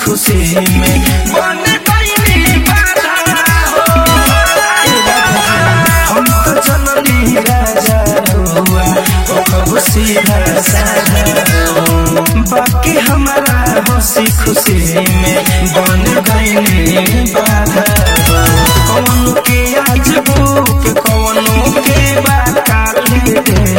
खुशी में बन गईली बाधा हो हम तो जननी राजा हुआ ओ कबू सीधा साधा बाकी हमारा हंसी खुशी में बन गईली बाधा कौन के आज भूख कौन के बाकाली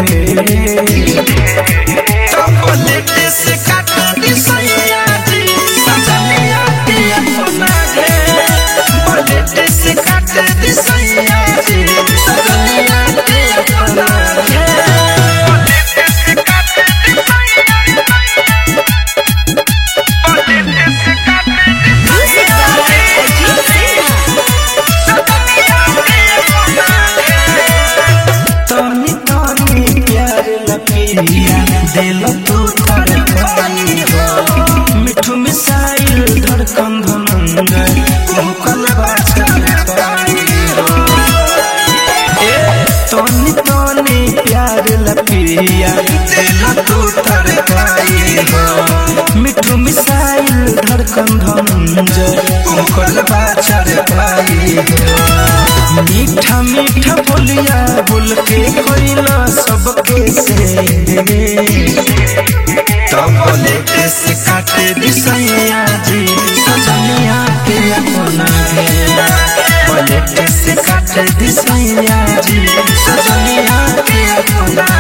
तबलेटे से काट दी सैया जी सजनिया के अपना घे बलेटे से काट दी सैया जी सजनिया के अपना घे बलेटे से काट दी सैया बलेटे से काट दी Music by Ajit Sinha. तनी तनी प्यार लपिया दिल तू धड़काई हो मिठू मिसाइल धड़कन धनंद मुकल बाछल पाई हो ए तनी तनी प्यार लपिया दिल तू धड़काई हो मिठू मिसाइल धड़कन धनंद मुकल बाछल पाई हो मीठा मीठा बोलिया बोल के कोइला सबके से तब बोले से काटे दिसैया जी सजनिया के अपना घेरा बोले से काटे दिसैया जी सजनिया के अपना